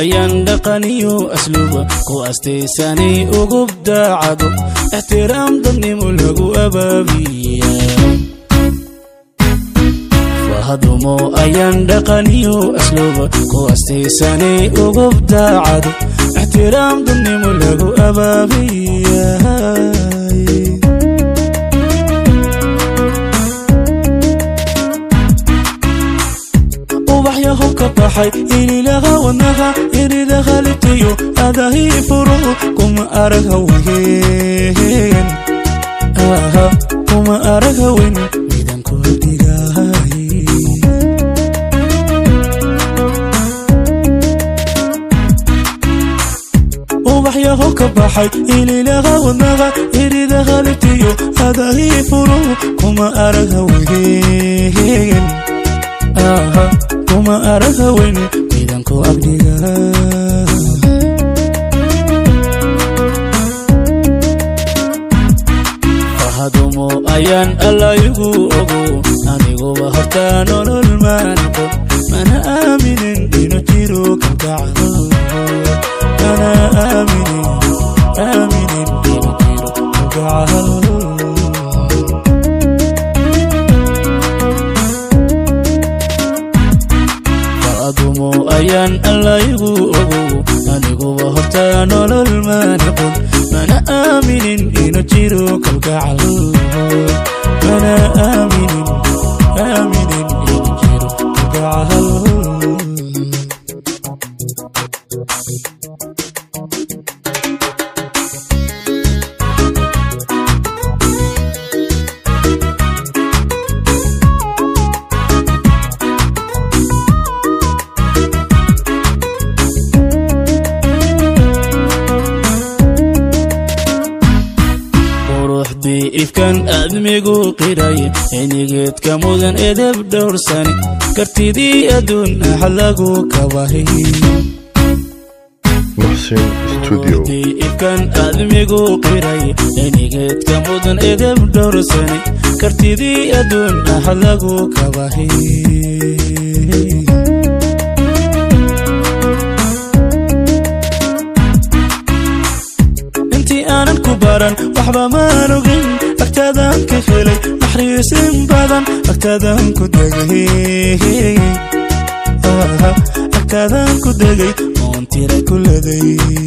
ayaan dhaqaniyo asluuba ku astaysanay ugub daacado ixtiraam dadnimo lagu abaabiya fahadumo ayaan dhaqaniyo asluuba ku astaysanay ugub daacado ixtiraam dadnimo lagu abaabiya ubaxyaho ka baxay ililaha wadnaha iridaha litiyo adahii furo kuma arag haween aha kuma arag haween midanku dhigahay ubaxyaho ka baxay ililaha wadnaha iridaha litiyo adahii furo kuma arag haween aha kuma arag haweyn midanku agdhiga fahadumo ayaan allaygu ogo aniguba hortaa nolol maanaqo mana aaminin inuu jiro kalgacdo mana aaminin aaminin inuu jiro kalgacdo adumo ayaan allaygu ogo aniguba hortaa nolol maanaqon mana aaminin inuu jiro kalgacal mana aaminin aaminin inuu jiro kalgacal ifkan aadmigu qiray inigeedka mudan edeb dhowrsani kartidii adduun ah lagu kabahay محسن استوديو ifkan aadmigu qiray inigeedka mudan edeb dhowrsani kartidii adduun ah lagu kabahay intii aanan ku baran waxba maan ogin agtaadaan ka helay naxriisin badan agtaadaan ku degay agtaadaan ku degay oon tira ku leday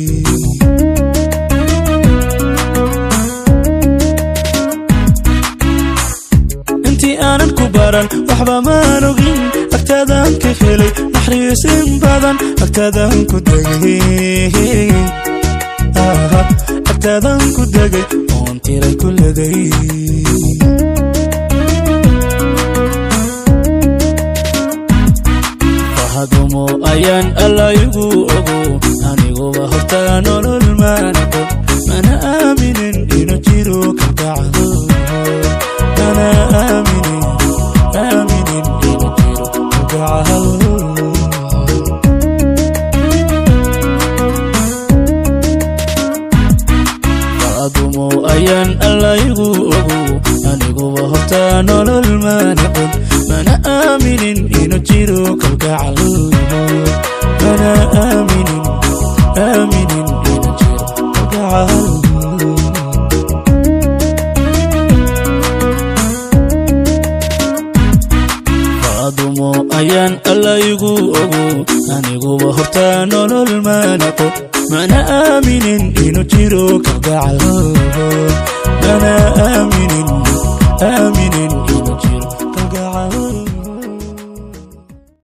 intii aanan ku baran waxba maan ogin agtaadaan ka helay naxriisin badan agtaadaan ku degay agtaadan ku degay oon tiray ku leday fahadumo ayaan allaygu ogo aniguba hortaa nolol maanaqo mana aaminin inuu jiro kalgacdo mana aaminin aaminin inuu jiro kalgacdo adumo ayaan allaygu ogo aniguba hortaa nolol maanaqon mana aaminin inuu jiro kalgacal mana aaminin aaminin inuu jiro kalgacal adumo ayaan allaygu ogo aniguba hortaa nolol maanaqon mana aaminin inuu jiro kalgacal mana